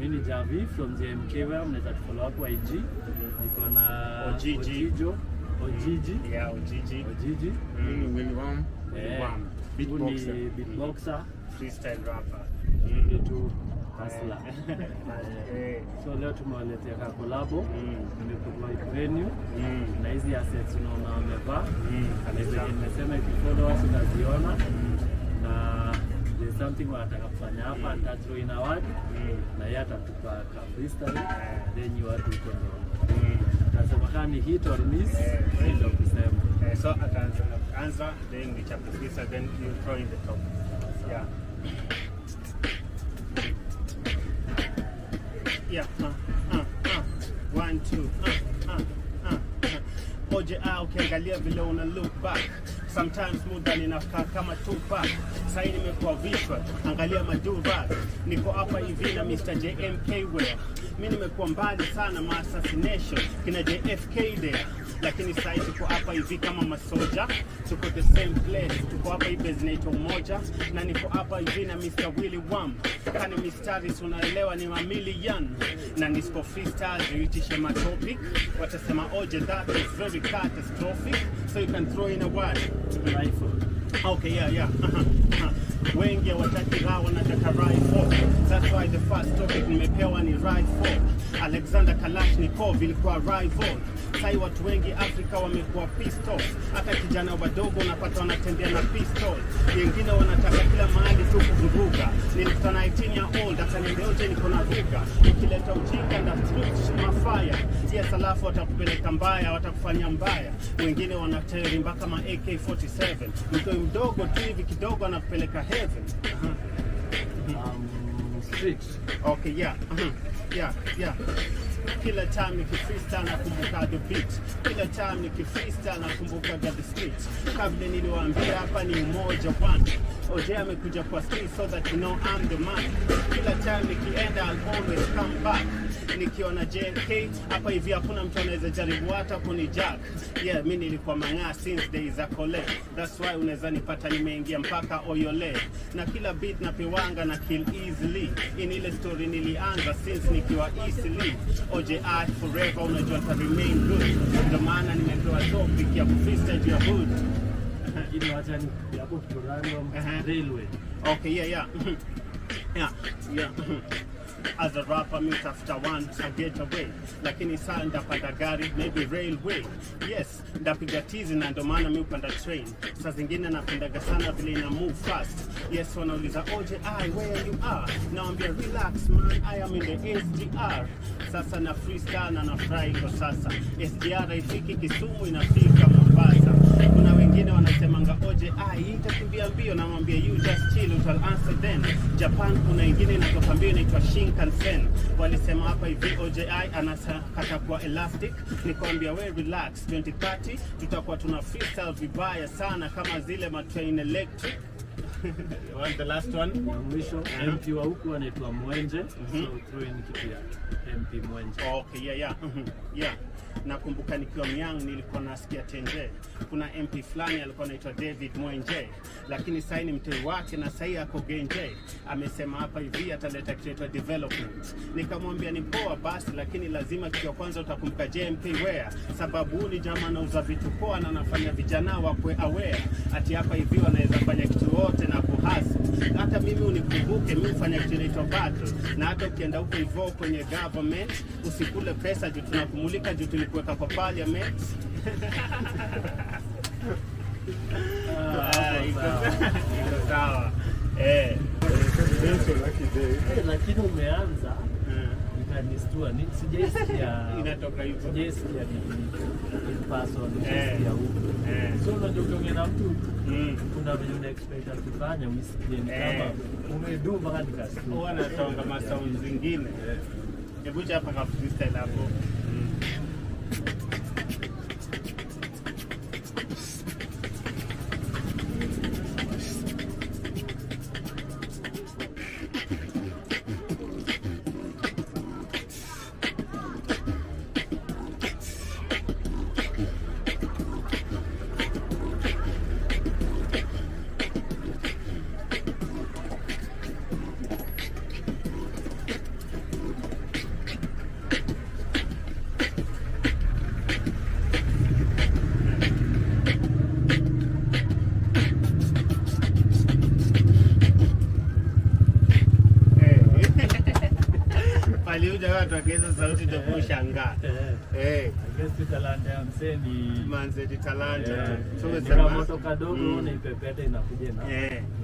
Mi ni Javi from JMK Wear, mnaweza tufollow hapo IG. Niko na Ojiji. Ojijo, Ojiji, Yeah, Ujiji. Ojiji. Mimi ni William. Eh, William. huyu ni Beatboxer. beatboxer, Freestyle rapper. ni tu hustler. Eh. So leo tumewaletea ka collabo, Mm. nimeprovide venue Mm. na hizi assets unaona wamevaa Mm. na zenye Kabisa. nimesema ikifollow us utaziona na there's something wanataka kufanya hapa Touch in award Mm. na yeye atatupa ka freestyle Eh. then you watu uko ndo Mm. nasema kama ni hit or miss Eh. hii ndo kusema Eh, so ataanza anza then we chapter freestyle then you throw in the top. Yeah. Yeah. Uh, uh, uh. One, two. Uh, uh, uh, uh. Oje ah, ukiangalia vile una look back sometimes muda ninakaa kama Tupac sahii nimekuwa vichwa angalia maduva niko hapa hivi na Mr. JMK wear mi nimekuwa mbali sana ma assassination kina JFK there lakini sahii tuko hapa hivi kama masoja tuko the same place tuko hapa hivi zinaitwa umoja na niko hapa hivi na Mr. Willy Wam kani mistari si unaelewa ni mamilion na nisco freestyle ziitishe matopic watasema oje that is very catastrophic so you can throw in a word rifle Okay, yeah, yeah. Uh-huh, uh-huh. Wengi hawataki raha wanataka rifle. That's why the first topic nimepewa ni rifle. Alexander Kalashnikov ilikuwa rival. Sai watu wengi Afrika wamekuwa pistol. Hata kijana wadogo unapata wanatembea na pistol. Wengine wanataka kila mahali tu kuvuruga. Nilikutana 18 year old akaniambia oje niko na ruga. Ukileta ujinga na mafaya. Yes, alafu watakupeleka mbaya, watakufanya mbaya. Wengine wanateri mpaka ma AK47. Mtoi mdogo tu hivi kidogo anakupeleka heaven. Uh-huh. um, street Okay, yeah. Uh-huh. Yeah, yeah. Kila time nikifreestyle nakumbuka the beat. Kila time nikifreestyle nakumbuka the street. Kabla niliwaambia hapa ni umoja one. OJ amekuja kwa street so that you know I'm the man. Kila time nikienda I'll always come back. Nikiona JK hapa hivi hakuna mtu anaweza jaribu hata kunijack. Yeah, mi nilikuwa mang'aa since days za kole. That's why unaweza nipata nimeingia mpaka Oyole. Na kila beat napewanga na kill easily. In ile story nilianza since nikiwa easily. OJI forever unajua ta remain good. Ndio maana nimepewa topic ya kufreestyle juu ya hood. ili wacha ni hapo tuko random Uh-huh. railway Okay, yeah, yeah. yeah, yeah. As a rapper, me after one, I get away. Lakini saa ndapanda gari, maybe railway. Yes, ndapiga tizi na ndo maana mi upanda train. Saa zingine napendaga sana vile ina move fast. Yes, wanauliza oje, I, where you are? Nawambia relax man, I am in the SGR. Sasa na freestyle na nafurahi iko sasa. SGR haifiki Kisumu, inafika Mombasa. Kuna wengine wanasemanga oje, ah, hii itakimbia mbio, namwambia you just chill, utal answer then. Japan kuna ingine inatoka mbio inaitwa Shinkansen. Walisema hapa hivi OJI anakata kwa elastic, nikwambia we relax, 2030 tutakuwa tuna freestyle vibaya sana kama zile matrain electric. What's the last one? ya mwisho Uh-huh. MP wa huku anaitwa Mwenje Mhm. so throw in kitu ya MP Mwenje Okay, yeah, yeah. mhm, yeah. Nakumbuka nikiwa myang nilikuwa nasikia Tenje. Kuna MP fulani alikuwa anaitwa David Mwenje, lakini sasa ni mtei wake na sasa ako Genje. Amesema hapa hivi ataleta kitu inaitwa development. Nikamwambia ni poa basi, lakini lazima kitu ya kwanza utakumbuka JMP Wear, sababu huyu ni jamaa anauza vitu poa na anafanya vijana wakwe aware ati hapa hivi wanaweza fanya kitu yote na kuhasa. Hata mimi unikumbuke, mimi hufanya kitu inaitwa battle, na hata ukienda huko hivyo kwenye government usikule pesa juu tunakumulika juu tulikuweka kwa parliament. Ah, iko iko sawa. Eh. Eh, lakini umeanza Mm. ikanistua ni sijaisikia Inatoka hivyo. sijaisikia ni in person Eh. sijaisikia huku Eh. so unajua ukiongea na mtu Mm. kuna vile una expect akifanya uisikie ni Eh. kama umedu mpaka nikasikia Huwa natonga masound zingine. Hebu chapa ka freestyle hapo. Mm. aliuja watu akiweza sauti ndio kushangaa Eh, eh I guess talanta ya msee ni manze ni talanta Eh, tu so eh, ni umesema kamoto kadogo Mm. unaipepeta inakuja na eh